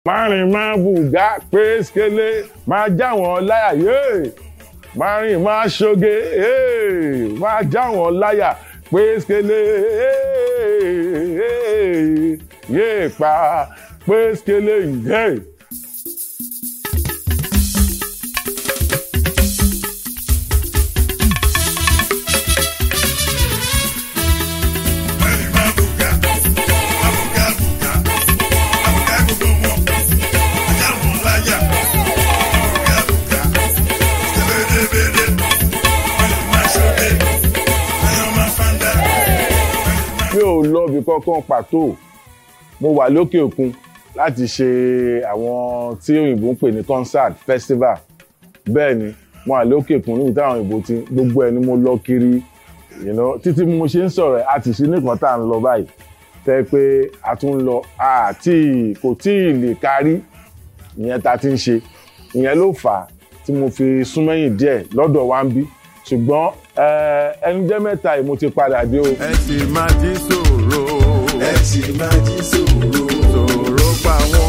márìn máa bùgá pé skele máa já wọn láyà yéè márìn máa ṣoge yéè máa já wọn láyà pé skele yéè pa pé skele yéè. mi ò lọ ibì kankan pàtó mo wà lókè òkun láti ṣe àwọn tí òyìnbó ń pè ní concert festival bẹ́ẹ̀ ni mo wà lókè òkun níbi táwọn òyìnbó ti gbogbo ẹ̀ ni mo lọ kiri you know, títí mo ṣe ń sọ̀rọ̀ ẹ̀ àti sí nìkan tá à ń lọ báyìí tẹ́ pé a tún ń lọ àti kò tí ì lè kárí ìyẹn tá a ti ń ṣe ìyẹn ló fà á tí mo fi súnmẹ́yìn díẹ̀ lọ́dọ̀ wa ń bí ṣùgbọ́n ẹnu jẹ́ mẹ́ta yìí mo ti padà dé o. ẹ sì máa jí sòro ẹ sì máa jí sòro. sòro pa àwọn